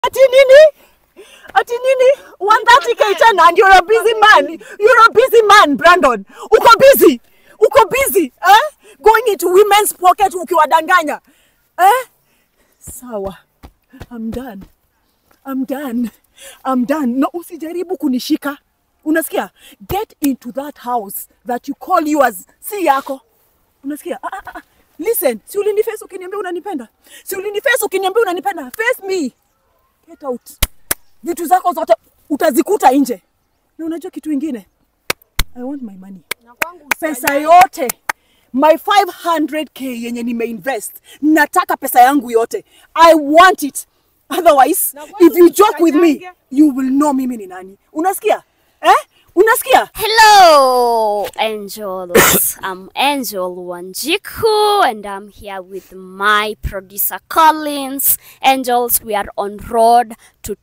Ati nini? Ati nini? 130k tena and you're a busy man. You're a busy man, Brandon. Uko busy. Uko busy. Eh? Going into women's pocket ukiwadanganya. Eh? Sawa. I'm done. I'm done. I'm done. No, usijaribu kunishika. Unasikia? Get into that house that you call yours. Si yako. Unasikia? Ah, ah, ah. Listen, si uliniface ukiniambia unanipenda? Si uliniface ukiniambia unanipenda? Face me. Get out. Vitu zako zote utazikuta nje. Na unajua kitu ingine? I want my money. Pesa yote my 500k yenye nimeinvest, nataka pesa yangu yote. I want it. Otherwise, if you joke with me, you will know mimi ni nani. Unasikia? Eh? Unasikia? Hello, angels. I'm Angel Wanjiku, and I'm here with my producer Collins. Angels, we are on road to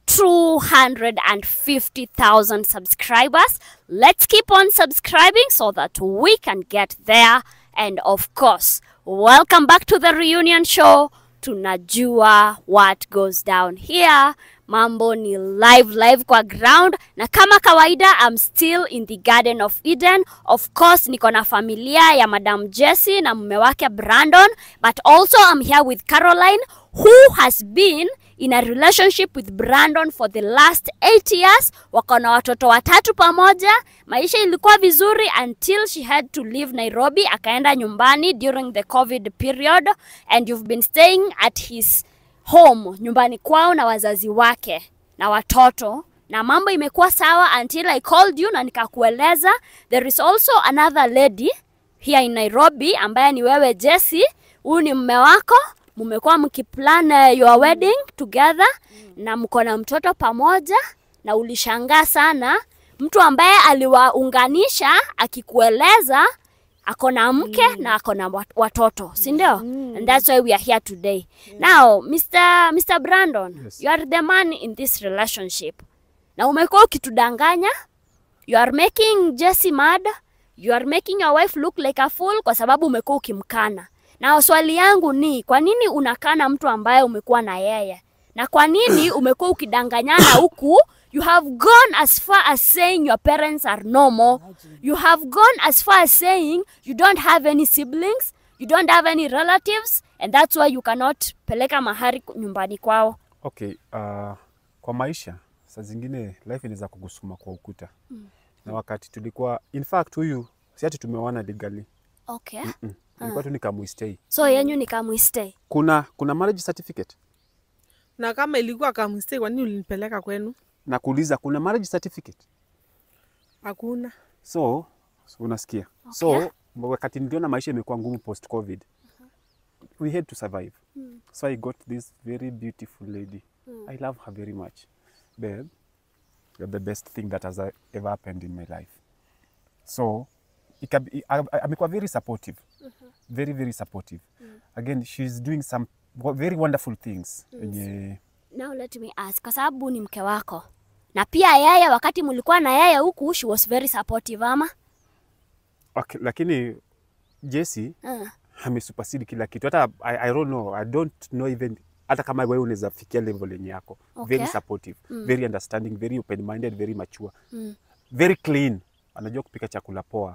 250,000 subscribers. Let's keep on subscribing so that we can get there. And of course, welcome back to the reunion show. Tunajua what goes down here. Mambo ni live live kwa ground, na kama kawaida I'm still in the Garden of Eden. Of course niko na familia ya Madam Jessie na mume wake Brandon, but also I'm here with Caroline who has been in a relationship with Brandon for the last 8 years. Wako na watoto watatu pamoja. Maisha ilikuwa vizuri until she had to leave Nairobi, akaenda nyumbani during the COVID period and you've been staying at his home nyumbani kwao na wazazi wake na watoto na mambo imekuwa sawa until I called you na nikakueleza there is also another lady here in Nairobi ambaye ni wewe Jessie. Huyu ni mume wako, mmekuwa mkiplan uh, your wedding together na mko na mtoto pamoja, na ulishangaa sana mtu ambaye aliwaunganisha akikueleza ako na mke na ako na wat- watoto si ndio and that's why we are here today now Mr. Mr. Brandon Yes. you are the man in this relationship na umekuwa ukitudanganya you are making Jessie mad you are making your wife look like a fool kwa sababu umekuwa ukimkana na swali yangu ni kwa nini unakana mtu ambaye umekuwa na yeye na kwa nini umekuwa ukidanganyana huku you have gone as far as saying your parents are normal you have gone as far as saying you don't have any siblings you don't have any relatives and that's why you cannot peleka mahari nyumbani kwao Okay, uh, kwa maisha saa zingine life inaweza kugusuma kwa ukuta mm. na wakati tulikuwa in fact huyu si ati tumeoana legally okay mm. ilikuwa tu nikamuistay. so yenyu ni kamwistay Kuna kuna marriage certificate na kama ilikuwa kamstay, kwa nini ulinipeleka kwenu? na kuuliza kuna marriage certificate Hakuna. so so unasikia Okay. so wakati niliona maisha imekuwa ngumu post covid we had to survive so i got this very beautiful lady i love her very much babe you're the best thing that has uh, ever happened in my life so ika- i- a- a- amekuwa very supportive very very supportive again she's doing some wo- very wonderful things yenye now let me ask kwa sababu ni mke wako na pia yeye wakati mlikuwa na yeye huku she was very supportive ama okay, lakini Jesse uh. amesupersede kila kitu hata I, I don't know I don't know even hata kama wewe unaweza fikia level yenye yako Okay. very supportive very understanding very open minded very mature very clean anajua kupika chakula poa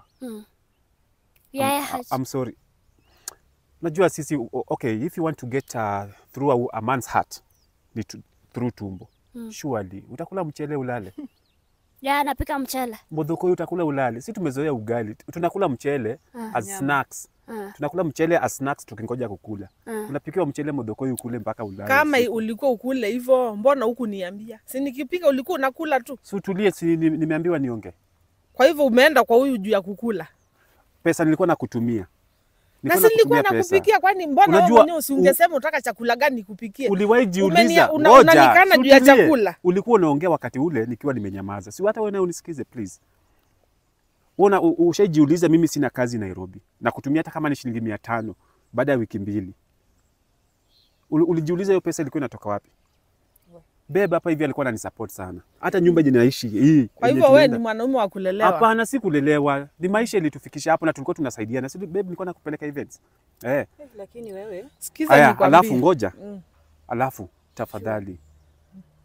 yeye I'm, haj- I'm sorry najua sisi o- okay if you want to get uh, through a, a man's heart ni to, through tumbo surely utakula mchele ulale yeye anapika mchele modhokoi utakula ulale si tumezoea ugali tunakula mchele as snacks Ah. tunakula mchele as snacks tukingoja kukula unapikiwa mchele modhokoi ukule mpaka ulale Kama Si- ulikuwa ukule hivyo, mbona huku niambia? Si nikipika ulikuwa unakula tu. si utulie si ni- nimeambiwa nionge Kwa hivyo umeenda kwa huyu juu ya kukula. pesa nilikuwa nakutumia Na si nilikuwa nakutumia pesa. nakupikia, kwani mbona wewe Unajua, mwenyewe usingesema unataka chakula gani nikupikie? uliwahi jiuliza Umenia- una- ngoja, unanikana si juu ya utulie. chakula. ulikuwa unaongea wakati ule nikiwa nimenyamaza si hata wewe naye unisikize please Una ushaijiuliza mimi sina kazi Nairobi na kutumia hata kama ni shilingi mia tano baada ya wiki mbili Uli- ulijiuliza hiyo pesa ilikuwa inatoka wapi beba hapa hivi alikuwa ananisupport sana hata nyumba yenye naishi hii Kwa yenye hivyo wewe tunaenda- ni mwanaume wa kulelewa. Hapana, si kulelewa, ni maisha ilitufikisha hapo na tulikuwa tunasaidiana. Si babe, nilikuwa nakupeleka events eh. Lakini wewe Sikiza Aya, nikwambie. alafu ngoja, Mm. alafu tafadhali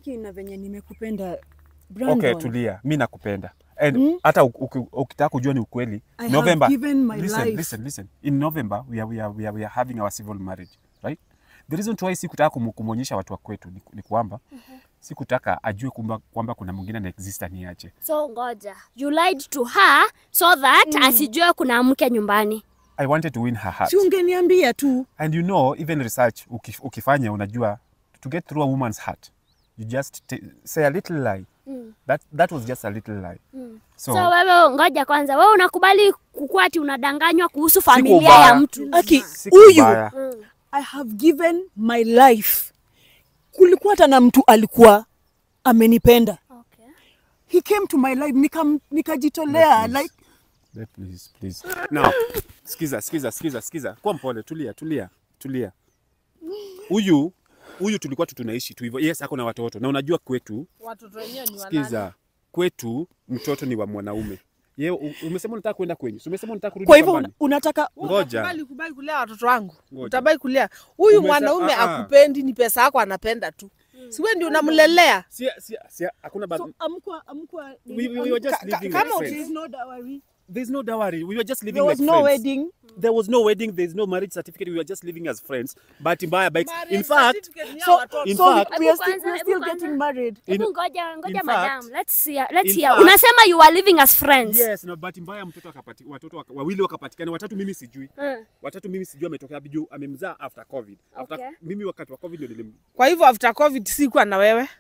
Aki na venye nimekupenda Brandon. Okay, tulia. Mi nakupenda. And hata mm. ukitaka kujua ni ukweli, I have November. given my listen, life. listen, listen. In November we are, we are, we are, we are having our civil marriage, right? The reason why sikutaka kumu- kumwonyesha watu wa kwetu ni, ni kwamba sikutaka ajue kwamba kwamba kuna mwingine ana exist aniache. So ngoja, you lied to her so that asijue kuna mke nyumbani. I wanted to win her heart. Si ungeniambia tu. And you know, even research ukif, ukifanya unajua to get through a woman's heart, you just t- say a little lie. That, that was just a little lie. So, So, wewe ngoja kwanza, wewe unakubali kukuwa ati unadanganywa kuhusu familia ubaya. ya mtu? Aki, si huyu kubaya. I have given my life. Kulikuwa hata na mtu alikuwa amenipenda. Okay. He came to my life nikam, nikajitolea Please. like Babe, please, please. Now, sikiza, sikiza, sikiza, sikiza. Kuwa mpole, tulia, tulia, tulia. Huyu huyu tulikuwa tu tunaishi tu hivyo. Yes, ako na watoto. Na unajua kwetu, Watoto wenyewe ni wanani? sikiza, kwetu mtoto ni wa mwanaume. Ye, u- umesema unataka kwenda kwenyu. Si umesema unataka kurudi kwa hivyo shambani? una- unataka Wewe Ngoja. utakubali kubali kulea watoto wangu Ngoja. utabai kulea huyu Umesa- mwanaume ah, ah. akupendi ni pesa yako anapenda tu si wewe ndio unamlelea Si si si hakuna ba- so amkwa amkwa we, we, we were just Ka- living kama like uki- there friends. is no dowry. There's no dowry. We were just living There was like no friends. wedding. There was no wedding. There's no marriage certificate. We were just living as friends. But mbaya bikes. Marriage In fact, certificate ni ya So, watoto. In so fact- we are Hebu still, kwanza, we are hebu still kwanza. getting married. Hebu In- ngoja ngoja in madam. fact- Let's hear, let's in hear. fact- Unasema you are living as friends. Yes, na bahati mbaya mtoto akapati, watoto waka, wawili wakapatikana, watatu mimi sijui. Mm. Watatu mimi sijui ametokea wapi juu amemzaa after COVID. After Okay. mimi wakati wa COVID ndio nilim Kwa hivyo after covid sikuwa na wewe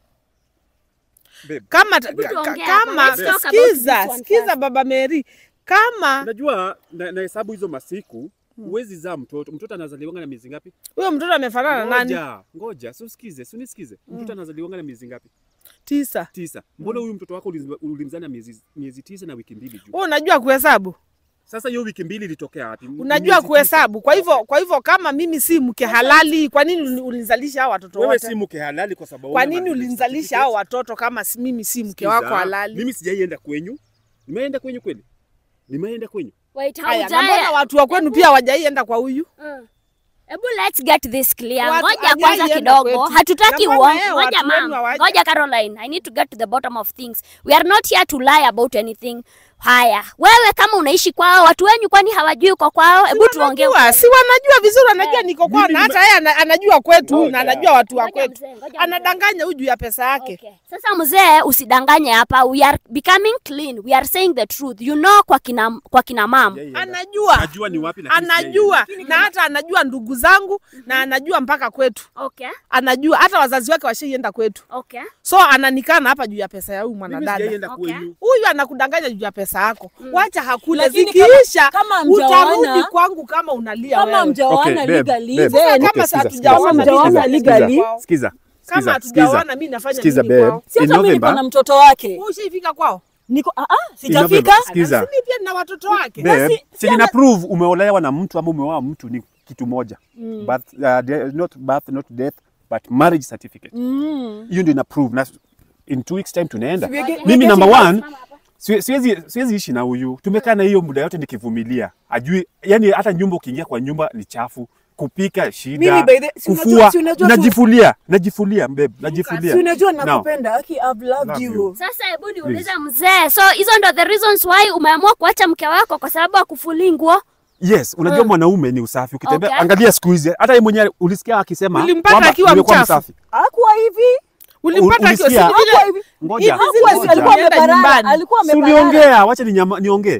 babe. kama Hebu ka- tuongee ka- hapa. kama Let's talk about sikiza this one sikiza first. baba Mary kama Unajua na, na hesabu hizo masiku huwezi zaa mtoto. Mtoto anazaliwanga na miezi ngapi? huyo mtoto amefanana na nani Ngoja, ngoja, si usikize, si unisikize. Mtoto anazaliwanga na miezi ngapi? tisa Tisa. Mbona huyu mtoto wako uliz- ulimzaa na miezi miezi tisa na wiki mbili juu? wewe unajua kuhesabu Sasa hiyo wiki mbili ilitokea wapi? M- unajua miezi tisa. kuhesabu kwa hivyo kwa hivyo kama mimi si mke halali kwa nini uli- ulinizalisha hao watoto Wewe wote si mke halali kwa sababu kwa huna nini marriage ulinizalisha hao certificate. watoto kama si, mimi si mke Sikiza, wako halali Mimi sijaienda kwenyu. Nimeenda kwenyu kweli? Nimeenda kwenyu. Wait, haya na mbona haujaya. watu wa kwenu pia hawajaienda kwa huyu Mm. Hebu let's get this clear. Watu Ngoja hajai kwanza enda kidogo. kwetu. Hatutaki Na mbona uongo. yeye Ngoja watu wenu ma'am. hawaja- Ngoja Caroline. I need to get to the bottom of things. We are not here to lie about anything. Haya, wewe kama unaishi kwao, watu wenyu kwani hawajui uko kwao? Hebu tuongee. Wanajua, si wanajua vizuri wanajua Eh, niko kwao mimi na nime- hata yeye ana- anajua kwetu Ngoja. na anajua watu wa Ngoja kwetu mzee, ngoja mzee. anadanganya huyu juu ya pesa yake Okay. Sasa mzee, usidanganye hapa. We are becoming clean. We are saying the truth. You know kwa kina kwa kina mam. Sijaienda. anajua Najua ni wapi lakini anajua na hata anajua ndugu zangu na anajua mpaka kwetu Okay. anajua hata wazazi wake washaienda kwetu Okay. so ananikana hapa juu ya pesa ya huyu Mimi mwanadada sijaienda Okay. kwenyu. huyu anakudanganya juu ya pesa yako wacha hakule Lakini zikiisha kama- kama utarudi hamjaoana- kwangu kama unalia Kama wewe. mjaoana Okay, babe, legally, babe. then Sasa Okay, kama sikiza, hatujaoana sikiza, Mjaoana sikiza, legally. sikiza, Sikiza. kama Sikiza, hatujaoana sikiza. mi nafanya Sikiza, nini babe. kwao si In hata mimi niko November- na mtoto wake. Wewe ushaifika kwao Niko ah, ah, In sijafika. November, Sikiza. Lakini pia nina watoto wake Babe, si- si chenye ana- na prove umeolewa na mtu ama umeoa mtu ni kitu moja. Birth, uh, de- not birth, not death, but marriage certificate. Mm. Hiyo ndio ina prove na in two weeks time tunaenda. We are get- we Mimi are number getting- one siwe- siwezi siwezi ishi na huyu. Tumekaa na hiyo muda yote nikivumilia. Ajui yani hata nyumba ukiingia kwa nyumba ni chafu. Kupika Mimi shida, by the- si unajua- kufua, si unajua tu- najifulia, najifulia babe, najifulia. Si unajua Now, nakupenda. Aki, I've loved Love you. you. Sasa hebu niulize mzee, so hizo ndo the reasons why umeamua kuacha mke wako kwa sababu akufuli nguo? Yes, unajua mwanaume ni usafi. Ukitembea Okay. angalia siku hizi hata yeye mwenyewe ulisikia akisema Ulimpata kwamba akiwa nimekuwa mchafu. msafi. Hakuwa hivi. ulimpata akiwa si ulisikia? vile- Hakuwa hivi. Ngoja. Hakuwa hivi, ngoja. alikuwa Ukienda ameparara. nyumbani. Alikuwa Si ameparara. uliongea, wacha ninyama- niongee.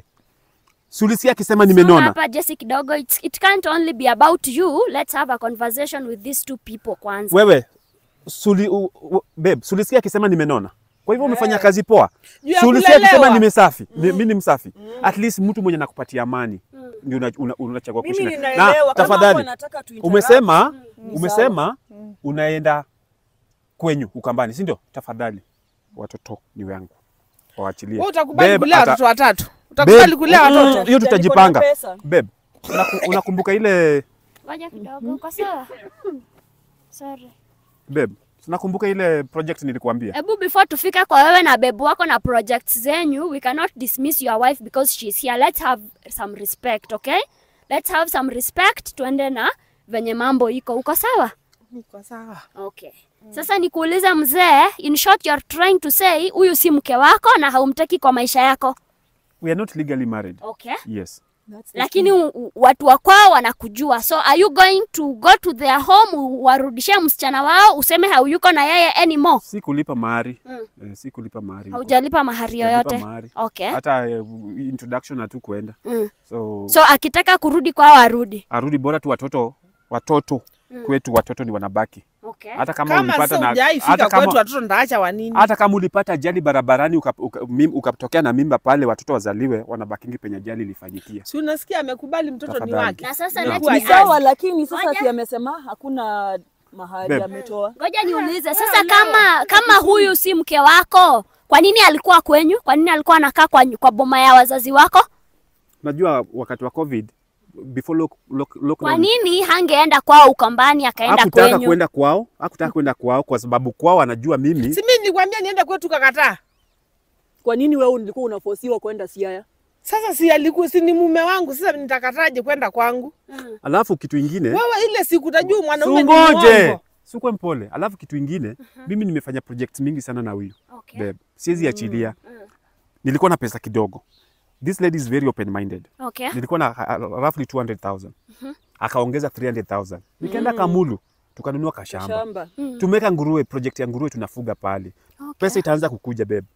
Si ulisikia akisema So nimenona. hapa Jesse kidogo, it's, it can't only be about you. Let's have a conversation with these two people kwanza. Wewe suli, u, u, babe, si ulisikia akisema nimenona. Kwa hivyo umefanya kazi poa. Juu ya Si ulisikia akisema kulelewa. nimesafi. Ni- Mimi ni msafi. At least mtu mwenye nakupatia amani ndio una- una- unachagua Mimi kuishi naye. ninaelewa. Na Kama tafadhali hapo anataka tu interact. umesema ni umesema unaenda kwenyu Ukambani, si ndio? Tafadhali watoto ni wangu, waachilie. Wewe utakubali Babe, kulea ata- watoto watatu Babe, utakubali kulea mm, watoto Hiyo tutajipanga. Niko na pesa. Babe, unaku- unakumbuka ile Ngoja kidogo, uko sawa? Sorry. babe, unakumbuka ile project nilikuambia? Hebu before tufike kwa wewe na bebu wako na projects zenyu, we cannot dismiss your wife because she's here. Let's have some respect, okay? Let's have some respect, tuende na venye mambo iko. Uko sawa? Niko sawa. Okay. Sasa nikuulize mzee, in short you're trying to say huyu si mke wako na haumtaki kwa maisha yako. We are not legally married. Okay. Yes. Lakini u- u- watu wa kwao wanakujua. So are you going to go to their home warudishie msichana wao useme hauyuko na yeye anymore? Si kulipa mahari. Eh, si kulipa mahari. Haujalipa mahari Sijalipa yoyote. mahari. Okay. Hata eh, introduction hatu kuenda. Mm. So, So akitaka kurudi kwao arudi. arudi bora tu watoto watoto kwetu watoto ni wanabaki. Okay. Hata kama, Kama ulipata sasa na hujaifika hata kwetu kama, watoto ndaacha wa nini? hata kama ulipata ajali barabarani ukatokea uka, mim- ukatokea na mimba pale watoto wazaliwe wanabakingi penye ajali ilifanyikia. Si unasikia amekubali mtoto ni Tafadhali. wake. Na sasa No. let Kuwa me ajali. sawa, lakini sasa Ngoja. si amesema hakuna mahali Babe. ametoa. Ngoja niulize sasa, kama kama huyu si mke wako, kwa nini alikuwa kwenyu? Kwa nini alikuwa anakaa kwa, kwa boma ya wazazi wako? Najua wakati wa COVID before lock, lock, Kwa lockdown nini hangeenda kwao Ukambani akaenda hakutaka kwenyu? kwenda kwao, hakutaka kwenda kwao kwa sababu kwao anajua mimi Si mimi nilikwambia niende kwetu kakataa. Kwa nini wewe ulikuwa unafosiwa kwenda Siaya? Sasa si alikuwa si ni mume wangu, sasa nitakataje kwenda kwangu? alafu kitu ingine Wewe ile siku utajua mwanaume ni Sungoje. mwongo. Sikuwe mpole. Alafu kitu ingine, mimi nimefanya project mingi sana na huyu Okay. babe. Siwezi achilia. Nilikuwa na pesa kidogo. This lady is very open minded. Okay. Nilikuwa na uh, roughly 200,000. Akaongeza 300,000. Nikaenda Kamulu tukanunua kashamba. Shamba. Tumeweka nguruwe, project ya nguruwe tunafuga pale. Pesa itaanza kukuja babe.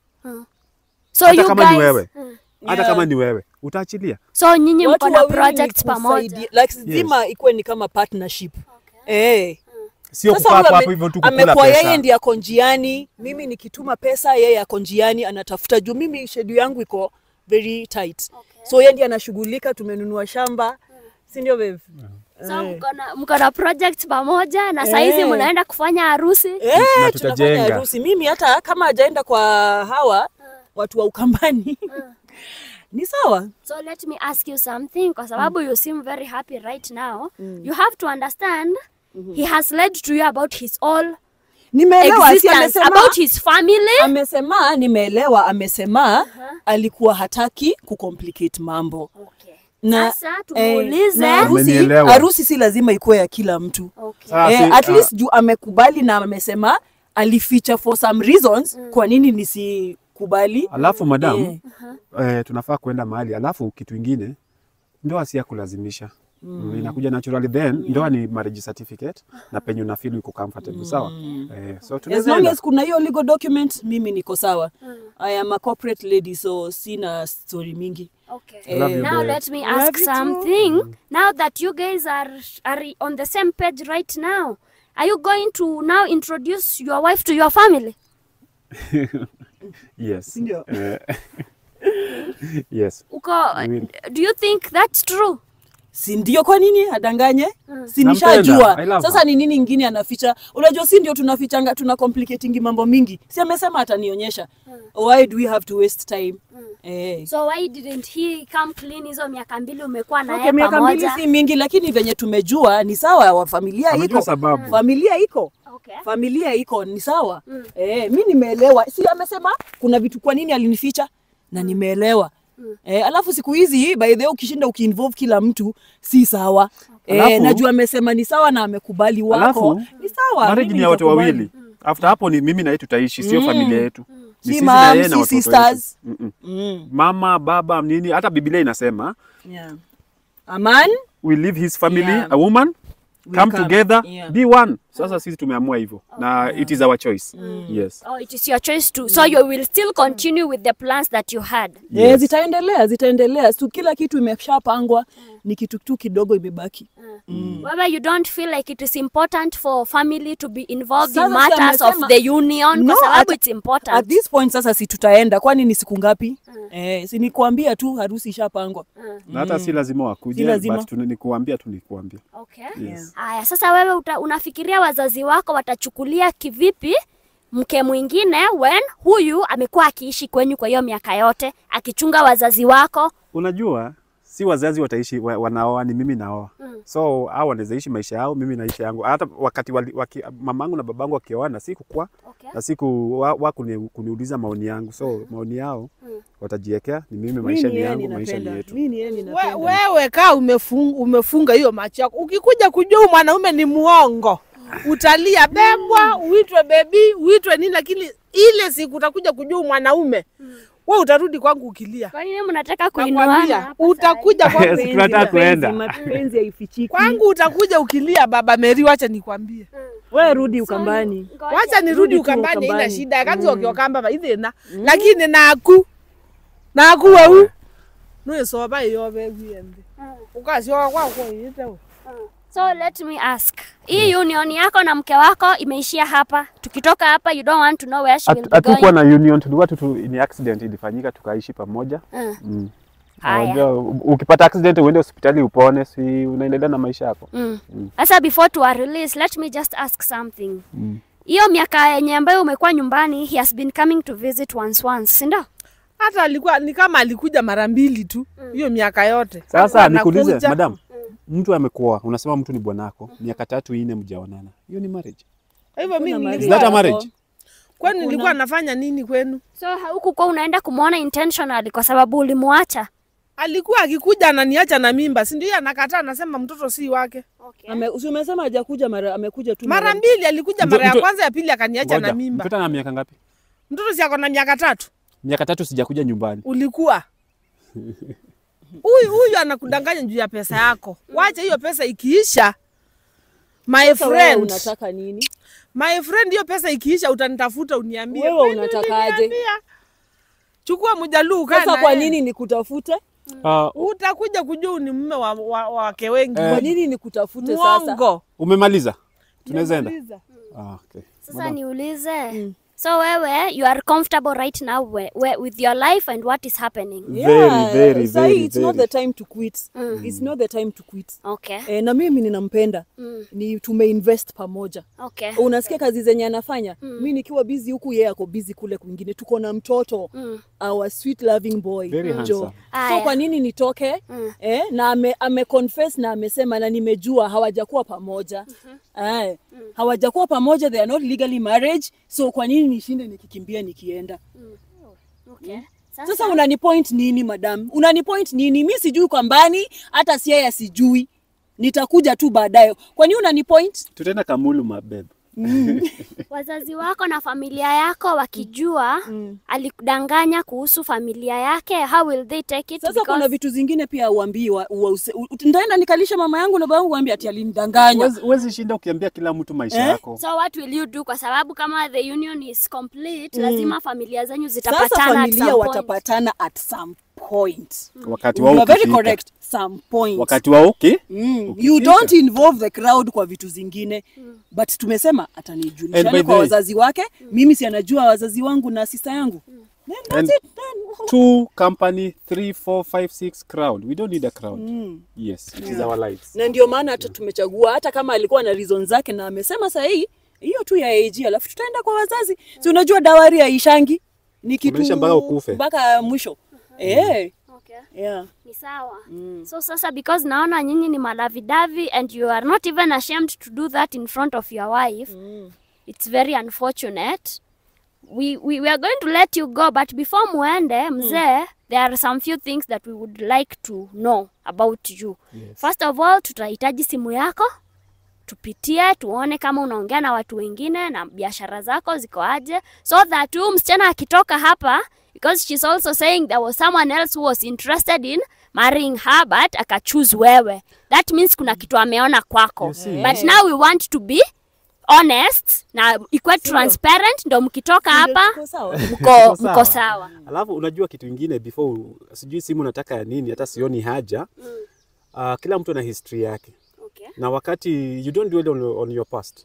So Hata you kama guys, ni wewe. Hata Yeah. kama ni wewe, utaachilia. so nyinyi Watu mko na wawili ni projects pamoja. kusaidia- like zima ikuwe ni kama partnership. Eh. Sio Sasa kukaa huyu hapo ame- hapo hivyo tu kukula amekuwa yeye pesa. ndiye ako njiani, mimi nikituma pesa yeye ako njiani anatafuta juu mimi schedule yangu iko very tight. So yeye ndiye anashughulika, tumenunua shamba. Si ndio babe? So mko na mko na projects pamoja na saizi Eh. mnaenda kufanya harusi. Eh, Na tunafanya tutajenga. harusi. Mimi hata kama hajaenda kwa hawa watu wa Ukambani ni sawa. So let me ask you something kwa sababu you seem very happy right now. You have to understand he has lied to you about his all Nimeelewa, si existence, amesema about his family. amesema, nimeelewa, amesema alikuwa hataki kucomplicate mambo Okay. na Sasa eh, tumuulize. na harusi, Amenielewa. harusi si lazima ikuwe ya kila mtu Okay. Sasa, eh, si- at ah, least juu amekubali na amesema alificha for some reasons kwa nini nisikubali Alafu madam, Eh. eh, tunafaa kwenda mahali. Alafu kitu ingine, ndoa si ya kulazimisha. Mm. Inakuja naturally then ndoa ni marriage certificate na penye una feel uko comfortable sawa. Eh, so as tunaweza long enda. as kuna hiyo legal document mimi niko sawa I am a corporate lady so sina story mingi Okay. Love you, now babe. let me Love ask you too. something. Now that you guys are are on the same page right now, are you going to now introduce your wife to your family? Yes. Ndio. Eh, yes. Uko, will. do you think that's true? si ndio kwa nini adanganye si Nampenda. I nishajua love sasa ni nini ingine anaficha unajua si ndio tunafichanga tuna complicatingi mambo mingi si amesema atanionyesha why do we have to waste time eh. So why didn't he come clean hizo miaka mbili umekuwa na Okay, yeye miaka mbili pamoja? si mingi lakini venye tumejua ni sawa wa familia Amejua iko sababu. familia iko Okay. familia iko ni sawa eh, mi nimeelewa si amesema kuna vitu kwa nini alinificha na nimeelewa Eh, alafu siku hizi by the way ukishinda ukiinvolve kila mtu si sawa eh, Alafu- najua amesema ni sawa na amekubali wako Alafu, ni sawa Marriage mimi ni ya watu nitakubali. wawili. After hapo ni mimi na yeye tutaishi, sio familia yetu. Ni Si sisi na mom, yeye na si watoto wetu. sisters. Mm-mm. Mm, Mama, baba, nini, hata Biblia inasema yeah. a man we leave his family, Yeah. a woman We come come, together, yeah. be one. Sasa sisi tumeamua hivyo na it is our choice. Yes. Oh, it is your choice to. So you will still continue with the plans that you had. Eh, Yes. zitaendelea zitaendelea tu kila kitu imeshapangwa ni kitu tu kidogo imebaki Whether you don't feel like it is important for family to be involved Sasa in si matters of amesema- the union No, kwa sababu at- it's important. at this point sasa si tutaenda kwani ni siku ngapi eh, si nikuambia tu harusi ishapangwa Na hata si lazima wakuje, Si lazima. but tuna- nikuambia tu nikuambia. Okay. Yes. Aya, sasa wewe uta, unafikiria wazazi wako watachukulia kivipi mke mwingine when huyu amekuwa akiishi kwenyu kwa hiyo miaka yote akichunga wazazi wako? Unajua si wazazi wataishi wa- wanaoa, ni mimi naoa. So hao wanaweza ishi maisha yao, mimi naishi yangu. Hata wakati wali, waki, mamangu na babangu wakioana sikukua Okay. na siku wa, wa kuni, kuniuliza maoni yangu, so maoni yao watajiwekea, ni mimi, maisha ni yangu, maisha ni yetu. We, wewe kaa umefunga, umefunga hiyo macho yako. Ukikuja kujua huyu mwanaume ni muongo, utalia bebwa, uitwe bebi, uitwe nini, lakini ile siku utakuja kujua mwanaume we utarudi kwangu ukilia. Kwa nini mnataka kuinuana Nakwambia, hapa utakuja kwangu, Yes, tunataka kuenda. Mapenzi haifichiki. kwangu utakuja ukilia. Baba Meri, wacha nikwambie, Wewe rudi Ukambani. Ngoja. wacha nirudi Rudi tu Ukambani, ina Ukambani. shida kazi wakiokamba baithina lakini naku naku wau nuisoba iyobe gwiyembe ukasioka kwakwo iyitewe So let me ask. Hii union yako na mke wako imeishia hapa. Tukitoka hapa you don't want to know where she will be hatukuwa going. na union tulikuwa tu tu- ni accident ilifanyika tukaishi pamoja Mm. mm. Haya. Unajua, u- ukipata accident uende hospitali upone si unaendelea na maisha yako Mm. Sasa before to release, let me just ask something. Mm. Hiyo miaka yenye ambayo umekuwa nyumbani, he has been coming to visit once once, si ndio? hata alikuwa ni kama alikuja mara mbili tu hiyo miaka yote. sasa Alikuwa nikuulize anakuja. madam mtu amekuoa unasema mtu ni bwanako miaka tatu ine mjaonana hiyo ni marriage Kwa hivyo mimi Kuna is nilikuwa that a Marriage. marriage kwani nilikuwa nafanya nini kwenu? So huku kwa unaenda kumwona intentionally kwa sababu ulimwacha. Alikuwa akikuja ananiacha na mimba, si ndio? Anakataa, anasema mtoto si wake. Okay. Ame, si umesema hajakuja mara amekuja tu Mara mbili alikuja, Mto- mara ya mto- kwanza, ya pili akaniacha na Ngoja, mimba. mtoto ana miaka ngapi Mtoto si ako na miaka tatu. miaka tatu sijakuja nyumbani ulikuwa huyu huyu anakudanganya juu ya pesa yako. Wacha hiyo pesa ikiisha, my Sasa wewe friend, unataka nini? my friend, hiyo pesa ikiisha utanitafuta uniambie. Wewe "Kwani unatakaje?" uliniambia?" Chukua mjaluu kaa Sasa na kwa yeye. nini nikutafute? uh, Utakuja kujua ni mume wa, wa, wa wake wengi. Eh. Kwa nini nikutafute sasa? Muongo. umemaliza tunaweza enda Nimemaliza. ah, okay. Sasa niulize. So wewe you are comfortable right now we, we, with your life and what is happening. Very, very, sahi very, it's not very. the time to quit. It's not the time to quit. Okay. E, na mimi ninampenda Mm. ni tumeinvest pamoja Okay. unasikia kazi zenye anafanya mi nikiwa busy huku yeye ako busy kule kwingine tuko na mtoto Mm. our sweet loving boy Very handsome. so Aya. kwa nini nitoke Mm. eh, na ame, ame confess na amesema na nimejua hawajakuwa pamoja Aya. hawajakuwa pamoja they are not legally marriage so kwa nini nishinde nikikimbia nikienda Okay. sasa unani point nini madam unani point nini mi sijui kwambani hata si yeye sijui nitakuja tu baadaye kwani unani point tutaenda kamulu mabeb wazazi wako na familia yako wakijua alikudanganya kuhusu familia yake, how will they take it? Sasa Because- kuna vitu zingine pia uambii wa, wa, use- u- ndaenda nikalisha mama yangu na baba yangu waambie ati alinidanganya. Huwezi- huwezi shinda ukiambia kila mtu maisha Eh? yako So what will you do? Kwa sababu kama the union is complete, lazima familia zenyu Sasa zitapatana at familia some point. watapatana at some point. wakati You wao are very ukifika. correct. Some point. wakati wao uki Mm. ukifika. You don't involve the crowd kwa vitu zingine but tumesema And by atanijulisha the kwa way- wazazi wake mimi si anajua wazazi wangu na sista yangu Then that's And- it, then. two company three four five six crowd we don't need a crowd yes it is our lives na ndio maana hata tumechagua hata kama alikuwa na reason zake na amesema sahii hiyo tu ya AG alafu tutaenda kwa wazazi si unajua dawari haishangi ni kitu Unaisha mpaka ukufe. mpaka mwisho eh Okay. yeah Ni sawa. So sasa because naona nyinyi ni malavidavi and you are not even ashamed to do that in front of your wife. It's very unfortunate. We, we, we are going to let you go but before muende mzee there are some few things that we would like to know about you. Yes. First of all tutahitaji simu yako tupitie tuone kama unaongea na watu wengine na biashara zako ziko aje so that huyu msichana akitoka hapa because she's also saying there was someone else who was interested in marrying her but akachoose wewe that means kuna kitu ameona kwako You see? but now we want to be honest na ikuwe transparent ndo mkitoka hapa Tuko sawa mko, Tuko mko sawa alafu unajua kitu ingine before sijui simu nataka ya nini hata sioni haja uh, kila mtu ana history yake okay. na wakati you don't dwell on, on your past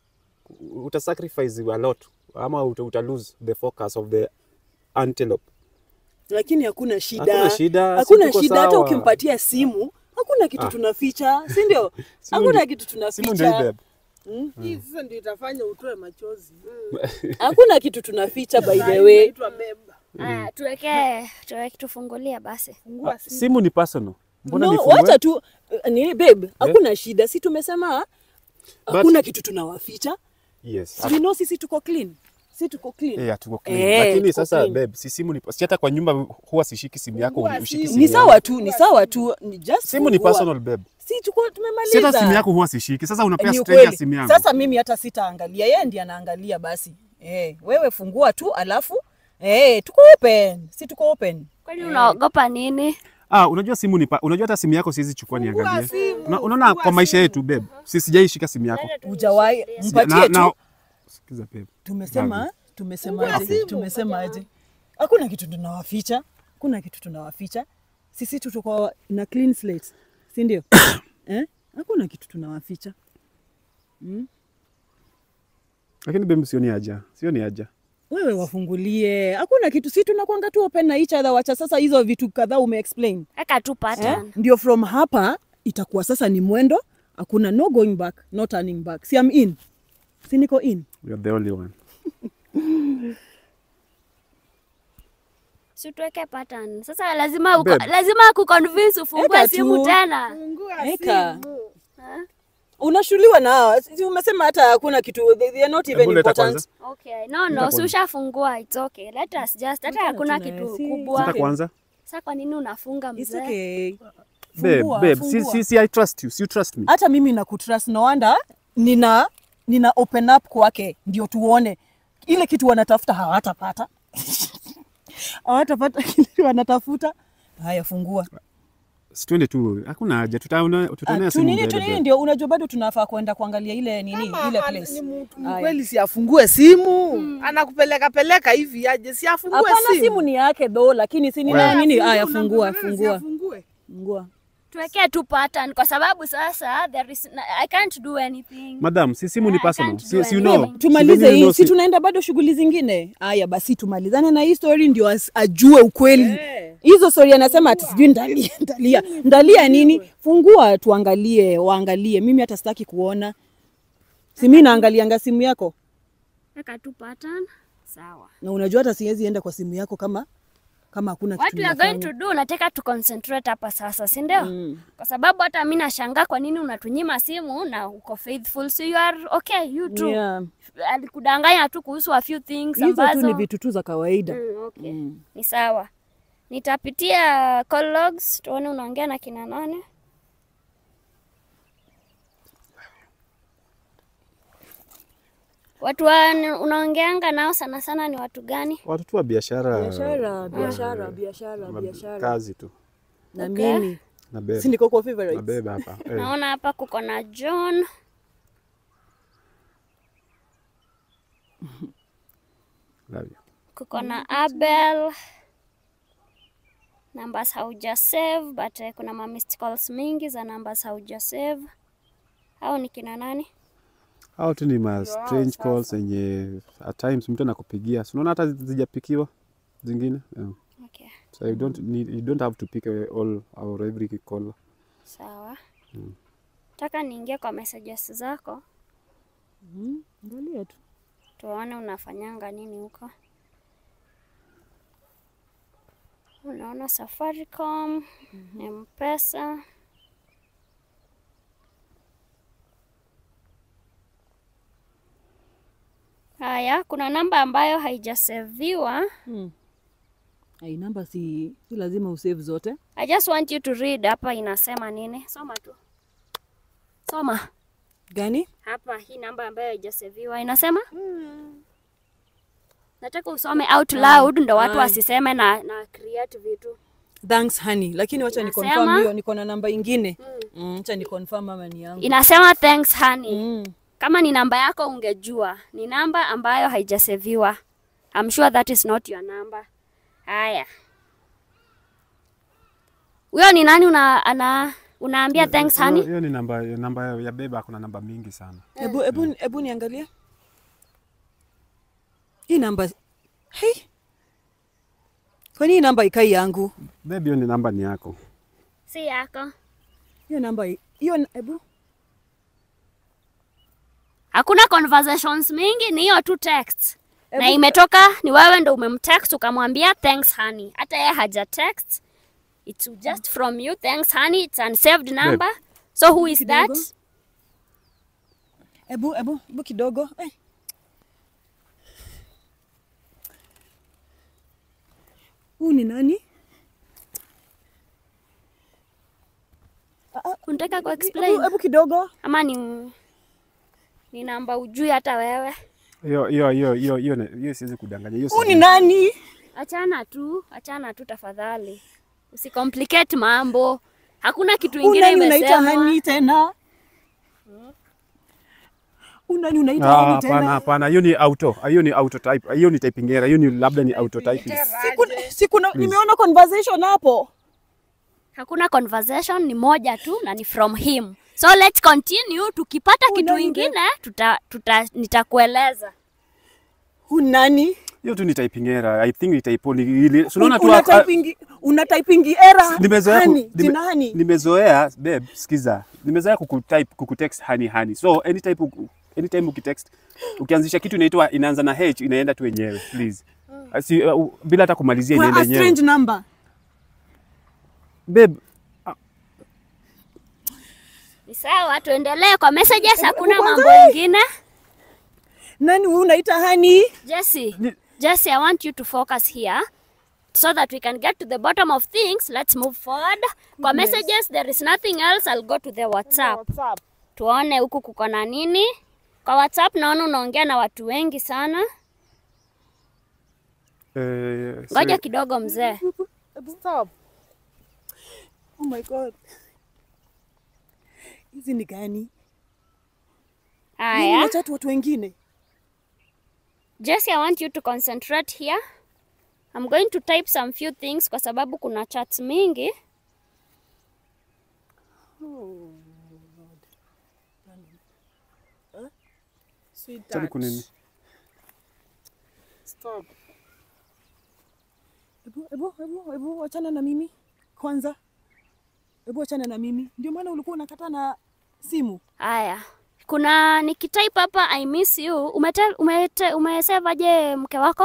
uta sacrifice a lot ama uta, uta lose the focus of the antelope lakini hakuna shida Hakuna shida, si hakuna tuko shida hata sawa. ukimpatia simu hakuna kitu tunaficha si ndio Simu hakuna ndi- kitu simu ndio hii tunaficha babe. Hii sasa ndio itafanya utoe machozi. hakuna kitu tunaficha by the way Inaitwa beba. Aya, tuweke tuweke tufungulie basi Fungua Ah, simu. simu ni personal mbona no, nifungue? wacha tu ni babe hakuna shida si tumesema hakuna kitu tunawaficha yes Si we know sisi tuko clean si tuko clean Eh, tuko clean. Eh, Lakini tuko sasa clean. babe, si simu ni si hata kwa nyumba huwa sishiki simu yako Fungua ushiki simu. simu ni yangu. sawa tu ni sawa tu ni just Simu ni fungua. personal babe. Si tuko Si hata tumemaliza. simu yako huwa sishiki. Sasa unapea Ni stranger ukweli. simu yangu. Sasa mimi hata sitaangalia, yeye ndiye anaangalia basi. Eh, wewe fungua tu alafu eh, tuko open. Si tuko open. Kwani unaogopa nini? Ah, unajua simu ni pa, unajua hata simu yako siwezi chukua Fungua niangalie. simu, Una, unaona fungua kwa maisha simu. yetu babe. Si sijaishika simu yako. Hujawahi Sija- mpatie na- na- tu. Sikiza babe. Tumesema Gabi. tumesemaje? Fungua simu, Tumesemaje? Hakuna kitu tunawaficha. Hakuna kitu tunawaficha. Sisi tu tuko na clean slate. Si ndio? eh? Hakuna kitu tunawaficha. Lakini babe sioni haja. Sioni haja. Wewe wafungulie. Hakuna kitu. Si tunakwanga tu open na each other. Wacha sasa hizo vitu kadhaa umeexplain. Weka tu Eh? pattern. Ndio from hapa itakuwa sasa ni mwendo. Hakuna no going back, no turning back. Si I'm in. Si niko in. You're the only one. Si tuweke pattern. Sasa lazima uko, Babe. lazima kuconvince ufungue Eka simu tu. tena. Fungua Eka. simu. Unashuliwa nao. Si umesema hata hakuna kitu. They, they are not even Hebu leta important. kwanza. Okay. No, no, si ushafungua. It's okay. Let us just. Hata hakuna tuna- kitu si- kubwa. Sita kwanza. Sasa kwa nini unafunga It's mzee? okay. Babe, Fungua, babe, si, fungua. si, si, I trust you. Si you trust me. hata mimi na kutrust no wonder nina nina open up kwake ndio tuone ile kitu wanatafuta hawatapata hawatapata kile wanatafuta haya fungua Si twende tu. Hakuna haja. Tutaona Ah, tutaonea tu simu nini mbele, tu nini babe. ndio unajua bado tunafaa kwenda kuangalia ile nini Kama ile ana- place ni mtu Haya. mkweli si afungue simu anakupeleka peleka hivi aje si afungue hapana simu simu ni yake do lakini si nina Wewe. nini Fungua, haya fungua unampeleka, si fungua afungue. fungua Tuwekee tu pattern kwa sababu sasa there is I can't do anything. Madam, si simu ni I personal. can't Si, do si you anything. know. tumalize Si venye you hii know, si tunaenda bado shughuli zingine haya basi tumalizane na hii story ndio as- ajue ukweli Eh. hizo story anasema ati sijui ndalia ndalia ndalia nini fungua tuangalie waangalie mimi hata sitaki kuona si mi naangalianga simu yako Weka tu pattern. Sawa. na unajua hata siwezi enda kwa simu yako kama kama hakuna What kitu we are going ninafanya. to do, nataka tu concentrate hapa sasa, si ndio? Kwa sababu hata mimi nashangaa kwa nini unatunyima simu na uko faithful, so you are okay, you too. Yeah. Alikudanganya tu kuhusu a few things hizo tu ambazo ni vitu tu za kawaida Mm, okay. Ni sawa. Nitapitia call logs tuone unaongea na kina nane. Watu wa unaongeanga nao sana sana ni watu gani? Watu tu wa biashara. biashara biashara biashara ma- biashara Kazi tu. na Okay. mimi Na babe. si niko kwa Na favorites babe hapa. Eh. Naona hapa kuko na John. Love you. kuko na Abel numbers hauja save but eh, kuna ma missed calls mingi za numbers hauja save. Hao ni kina nani? Hao tu ni ma strange calls yenye at times mtu anakupigia. Si unaona hata zijapikiwa zingine. Yeah. Okay, So you don't need you don't have to pick all or every call. sawa. Taka niingie kwa messages zako angalia tu tuone unafanyanga nini huko. Unaona Safaricom, M-Pesa. Haya, kuna namba ambayo haijaseviwa. ai namba si si lazima usave zote I just want you to read hapa inasema nini. Soma tu. Soma. gani Hapa hii namba ambayo haijaseviwa inasema? Nataka usome out loud ndo watu wasiseme na, na create vitu. thanks honey lakini wacha ni Inasema? confirm hiyo niko na namba ingine mm, wacha ni confirm ama ni yangu Inasema thanks honey. mm. Kama ni namba yako ungejua. Ni namba ambayo haijaseviwa. I'm sure that is not your number. Haya. Huyo ni nani una, ana, unaambia thanks Hiyo- honey? Hiyo ni namba namba ya beba kuna namba mingi sana. Hebu hebu hebu niangalie. Hii namba hey. Kwani hii namba ikai yangu? Babe, hiyo ni namba ni yako. Si yako. Hiyo namba hi- hiyo hebu Hakuna conversations mingi, ni hiyo tu text. Na Ebu- imetoka ni wewe ndo umemtext ukamwambia thanks honey. Hata yeye haja text. It's just from you thanks honey. It's unsaved number. So who is that? Kidogo. hebu hebu hebu kidogo. Eh. Huu ni nani? unataka ku Hebu explain hebu kidogo. ama ni ni namba ujui hata wewe hiyo hiyo hiyo hiyo hiyo na- hiyo siwezi kudanganya hiyo Huu ni siwezi. nani? achana tu achana tu tafadhali usicomplicate mambo hakuna kitu Huu ingine nani unaita imesemwa hani tena? Huu nani unaita Ah, hani hapana tena? hapana hiyo ni auto hiyo ni auto type hiyo ni typing error hiyo ni labda ni auto typing Siku, siku na, nimeona conversation hapo. hakuna conversation ni moja tu na ni from him so let's continue tukipata Oh, kitu nani ingine tuta, tuta, nitakueleza Huu nani? hiyo tu ni typing error i think ni typo ni ili so unaona tu Una ah, typing una typing error. nimezoea ku- Hani, nime- jina hani. nimezoea babe sikiza nimezoea kukutype kukutext hani hani so anytime uku- anytime ukitext ukianzisha kitu inaitwa inaanza na h inaenda tu yenyewe please Asi, uh, bila hata kumalizia Kwa inaenda a yenyewe strange number. babe ni sawa tuendelee kwa messages hakuna kwanza mambo hii. ingine Nani huyu unaita hani? Jesse, Ni- Jesse, I want you to focus here so that we can get to the bottom of things. Let's move forward. Kwa messages, there is nothing else. I'll go to the WhatsApp. WhatsApp. Tuone huku kuko na nini. Kwa WhatsApp naona unaongea na watu wengi sana. eh, Ngoja sorry. kidogo mzee. Stop. Oh my god. Hizi ni gani? Nini Haya. unachat watu wengine? Jesse, I want you to concentrate here. I'm going to type some few things kwa sababu kuna chats mingi. Sorry, Sweetheart. kunini Stop. Hebu hebu hebu hebu wachana na mimi kwanza. Hebu wachana na mimi. Ndio maana ulikuwa unakata na simu. Haya. Kuna nikitype hapa I miss you. Umete, umete, umesave aje mke wako?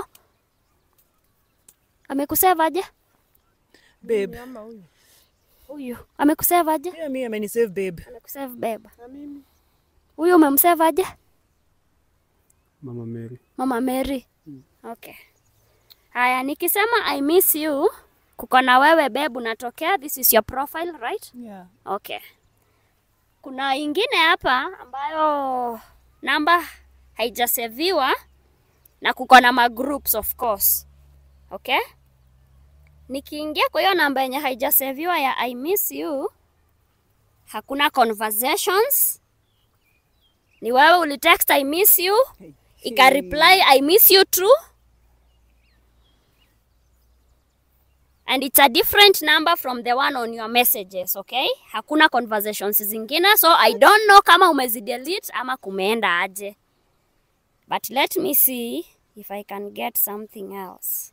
Amekusave aje? Babe. Nyama huyu. Huyu. Amekusave aje? Pia mimi amenisave babe. Amekusave beba. Na mimi. Huyu umemsave aje? mama Mary Mama Mary. Okay. Haya, nikisema I miss you, kuko na wewe babe unatokea. This is your profile, right? Yeah. Okay. Kuna ingine hapa ambayo namba haijaseviwa na kuko na magroups of course. Okay? Nikiingia kwa hiyo namba yenye haijaseviwa ya I miss you, hakuna conversations. Ni wewe ulitext I miss you, ika reply I miss you too. and it's a different number from the one on your messages okay hakuna conversations zingine so i don't know kama umezidelete ama kumeenda aje but let me see if i can get something else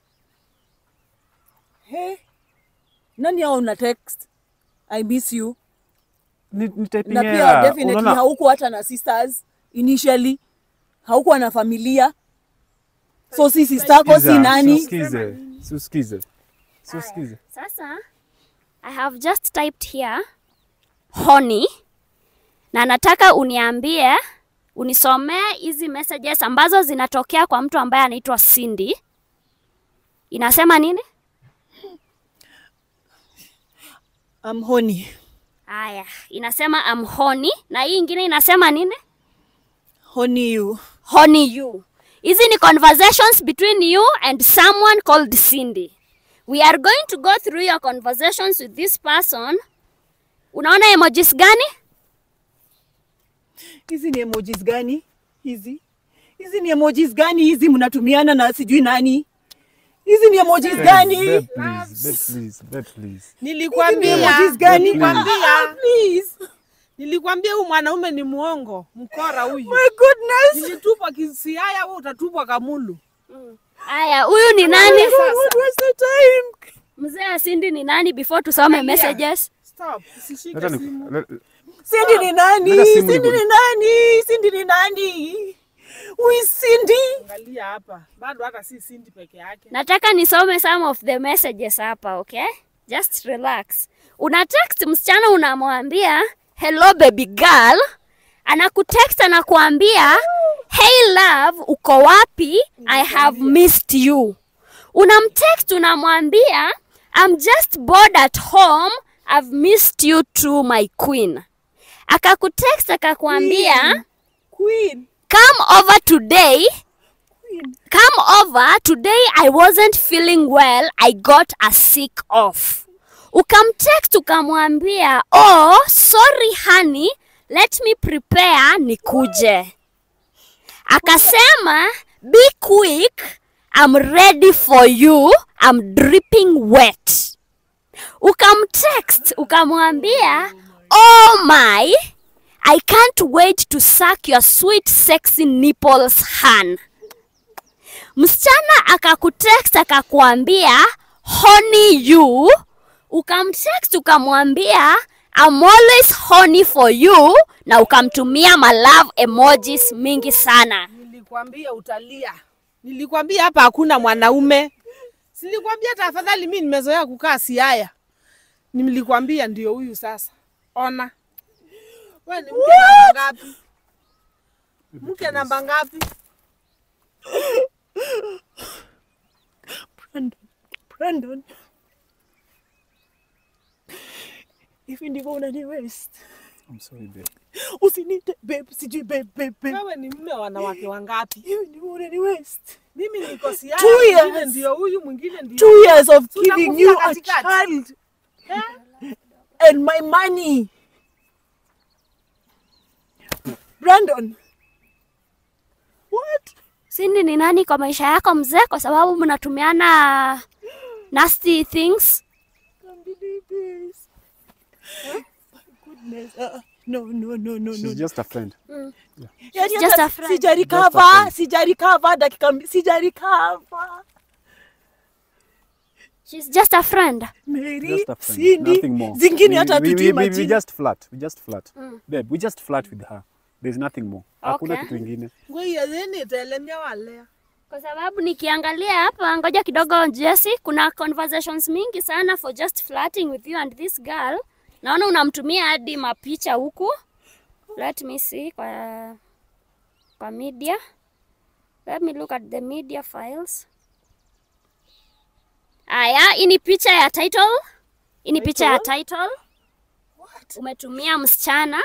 Hey. Nani hao una text? I miss you. ni, ni typing Na pia error definitely unaona haukuwa hata na sisters initially. Haukuwa na familia. So si sister yako si Sikiza, nani? Siusikize, siusikize, siusikize. sasa i have just typed here honey na nataka uniambie unisomee hizi messages ambazo zinatokea kwa mtu ambaye anaitwa Cindy inasema nini I'm honey. haya inasema am honey na hii ingine inasema nini Honey you. honey you hizi ni conversations between you and someone called Cindy we are going to go through your conversations with this person unaona emojis gani Hizi ni emojis gani? Hizi. Hizi ni emojis gani hizi mnatumiana na sijui nani? Hizi ni emojis Babe, gani? babe, please, babe, please, babe, please. Hizi ni Nilikwambia. emojis gani? Nilikwambia. Ah, Please. Nilikwambia huyu mwanaume ni muongo, mkora huyu. My goodness. Nilitupwa Kisiaya, wewe utatupwa Kamulu. haya huyu ni nani What was the time? mzee wa Cindy ni nani before tusome messages Stop, usishike Leta ni- simu. le- Cindy ni nani? Leta simu Cindy niku- ni nani? Cindy ni nani? Who is Cindy? Angalia hapa, bado hata si Cindy peke yake. nataka nisome some of the messages hapa okay just relax una text msichana unamwambia hello baby girl anakutext anakuambia hey love uko wapi i have missed you unamtext unamwambia i'm just bored at home I've missed you too my queen. Akakutext akakwambia Queen. come over today. Queen. Come over today. I wasn't feeling well. I got a sick off. Ukamtext ukamwambia, oh sorry honey, let me prepare nikuje. Akasema be quick, I'm ready for you, I'm dripping wet. Ukamtext ukamwambia, oh my, I can't wait to suck your sweet sexy nipples han. Msichana akakutext akakuambia honey you, ukamtext ukamwambia I'm always honey for you, na ukamtumia my love emojis mingi sana. Nilikwambia utalia. Nilikwambia hapa hakuna mwanaume. Silikwambia tafadhali, mimi nimezoea kukaa Siaya. Nilikwambia ndio huyu sasa. Ona. Wewe ni mke namba ngapi? Mke namba ngapi? Brandon. Brandon. Hivi ndivyo unani waste. I'm sorry babe. Usiniite babe, sijui babe, babe, babe. Wewe ni mume wa wanawake wangapi? Hivi ndivyo unani waste. Mimi niko Siaya, Two mwingine years. ndio huyu, mwingine ndio Two years of Tunakufia giving you a katikati. child Eh? and my money. Brandon. What? Cindy ni nani kwa maisha yako mzee, kwa sababu mnatumiana nasty things? Can't believe this. My goodness. Uh, no, no, no, no, She's no. just a friend. Yaani just hata a friend. Sija Just a recover, friend. sija recover dakika mbi- sija recover. She's just a friend. Mary, Just a friend. Cindy, Nothing more. zingine We- hata we, we, hatujui we, we majina. just flirt. We just flirt. Babe, we just flirt with her. There's nothing more. Hakuna Okay. kitu ingine. Ngoja yeni itaelemea wale. Kwa sababu nikiangalia hapa, ngoja kidogo Jesse, kuna conversations mingi sana for just flirting with you and this girl. Naona unamtumia hadi mapicha huku. Let me see kwa kwa media. Let me look at the media files. Aya, hii ni picha ya title. Hii ni picha ya title. Umetumia msichana.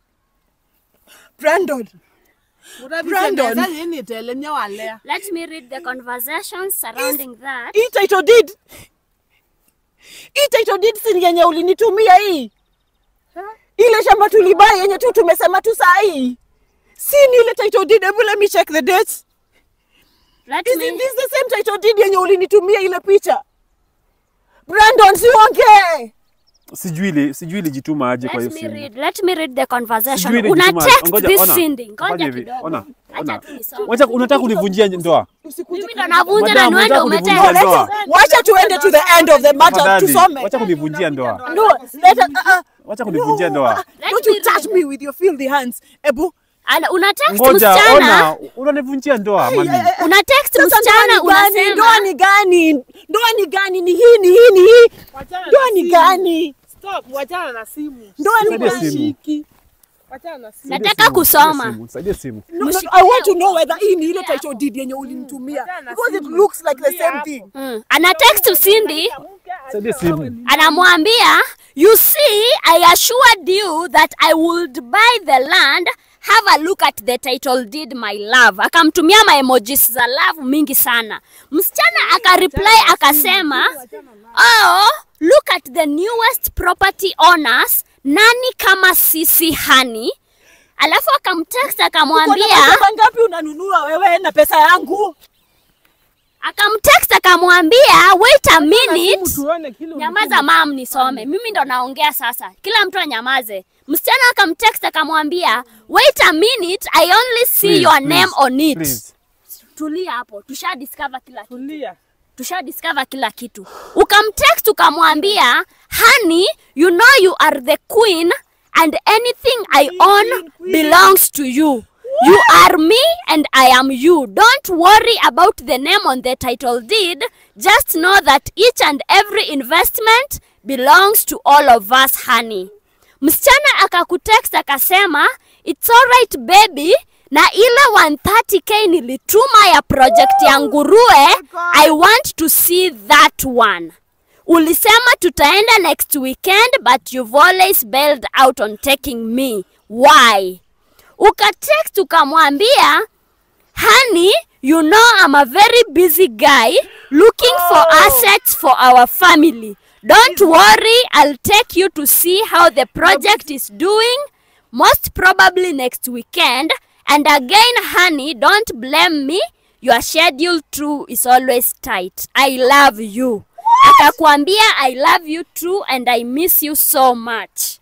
Brandon. Brandon. Utabisemeza yeni itaelemea wale. Let me read the conversations surrounding that. Hii title deed. Hii title deed si ni yenye ulinitumia hii. Ile shamba tulibai yenye tu tumesema tu saa hii. Si ni ile title deed. Hebu let me check the dates. Let Is me it this the same title deed yenye ulinitumia ile picha? Brandon, siongee. Sijui ile sijui ilijituma aje kwa hiyo Let me simu. read, let me read the conversation. Sijui ile Una ilijituma- text ngoja, this ona. Cindy. Fanya Ngoja hivi, kidogo. ona, Acha ona. tu nisome. Wacha unataka kunivunjia ndoa. Usikuje Mimi ndo navunja na Madam, niwende unataka kunivunjia umetext. ndoa. Wacha tuende to the end of the matter Tafadhali, tusome. Wacha kunivunjia ndoa. No, let us, uh, uh, Wacha kunivunjia ndoa. Let Don't me you touch read. me with your filthy hands. Ebu, Ana- Una text Ngoja, msichana. ona, unanivunjia ndoa mami. Una text sasa ndoa msichana ni gani? Ndoa unasema ni gani? Ndoa ni gani? Ni hii, ni hii, ni hii. Wachana Ndoa na ni simu. gani? Stop, wachana na simu. Ndoa ni Nisaidie gani? simu. Shiki. Wachana na simu. Nisaidie Nataka simu, kusoma. nisaidie simu, Nisaidie simu. No, no, I want to know whether hii ni ile title deed yenye ulinitumia Wachana because it simu. looks like the Tulia same hapo. thing. Mm. Ana text Cindy Nisaidie simu. anamwambia you see I assured you that I would buy the land have a look at the title deed my love akamtumia ma emojis za love mingi sana msichana akareply akasema oh look at the newest property owners nani kama sisi hani alafu akamtext Uko na akamwambia pesa ngapi unanunua wewe na pesa yangu? akamtext akamwambia wait a minute Simu tuone kile Nyamaza mam, nisome. Mimi ndo naongea sasa, kila mtu anyamaze. Msichana akamtext akamwambia, wait a minute, I only see Please, your please, name on it. please. Tulia hapo, tusha discover kila kitu, Tulia. tusha discover kila kitu. Ukamtext ukamwambia, honey, you know you are the queen and anything I own belongs to you. You are me and I am you. Don't worry about the name on the title deed. Just know that each and every investment belongs to all of us, honey. Msichana akakutext akasema, it's alright baby, na ile 130k nilituma ya project ya nguruwe, I want to see that one. Ulisema tutaenda next weekend but you've always bailed out on taking me. Why? Ukatext ukamwambia, honey, you know I'm a very busy guy looking for assets for our family. Don't worry, I'll take you to see how the project is doing, most probably next weekend. And again, honey, don't blame me. Your schedule too is always tight. I love you. Akakwambia I love you too and I miss you so much.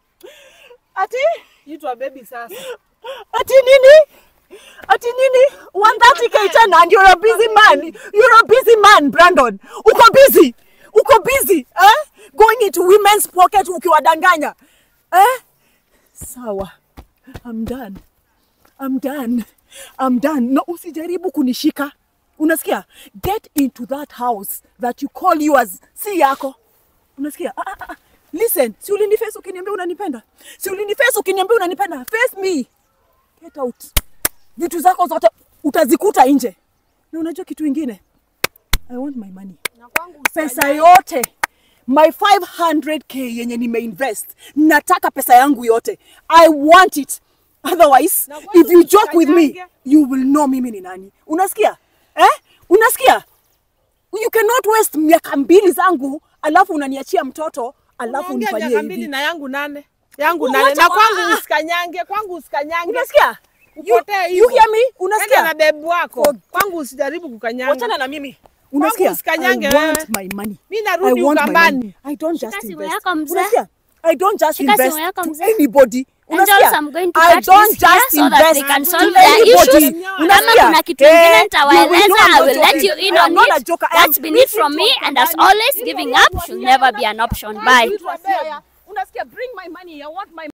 Ati Itwa baby sasa. ati nini? Ati nini? 130k tena and you're a busy man. You're a busy man, Brandon. Uko busy. Uko busy. Eh? Going into women's pocket ukiwadanganya. Eh? Sawa. I'm done. I'm done. I'm done. No, usijaribu kunishika. Unasikia? Get into that house that you call yours. Si yako. Unasikia? Ah, ah, ah. Listen, si uliniface ukiniambia unanipenda? Si uliniface ukiniambia unanipenda? Face me. Get out. Vitu zako zote utazikuta nje. Na unajua kitu ingine? I want my money. Na kwangu Pesa yote my 500k yenye nimeinvest, nataka pesa yangu yote. I want it. Otherwise, Na kwanza if you joke with me, usikanyange. you will know mimi ni nani. Unasikia? Eh? Unasikia? You cannot waste miaka mbili zangu alafu unaniachia mtoto alafu Unaongea unifanyie miaka mbili hivi. na yangu nane. Yangu Wacha- nane. Na ah, kwangu ah. usikanyange, kwangu usikanyange. Unasikia? You, Upotee you hivyo. hear me? Enda na Unasikia? bebu wako. For- Kwangu usijaribu kukanyanga. Wachana na mimi. Unasikia? usikanyange I want wewe. my money. Mi I narudi want my Ukambani. money. I don't Shika just simu invest. yako mzee. Unasikia? I don't just Shika invest simu yako to mzee. anybody. Angels, Unasikia? I'm going to I cut don't this here just so that they invest can to solve their anybody. issues. Unasikia? Kama kuna kitu ingine Eh, you will nitawaeleza, know I'm I not will let joking. you in I am on not a it. joker. I That's am been it speaking from to me, and as Ukambani. always, giving up should never be an option. Bye. Unasikia? Bring my money. I want my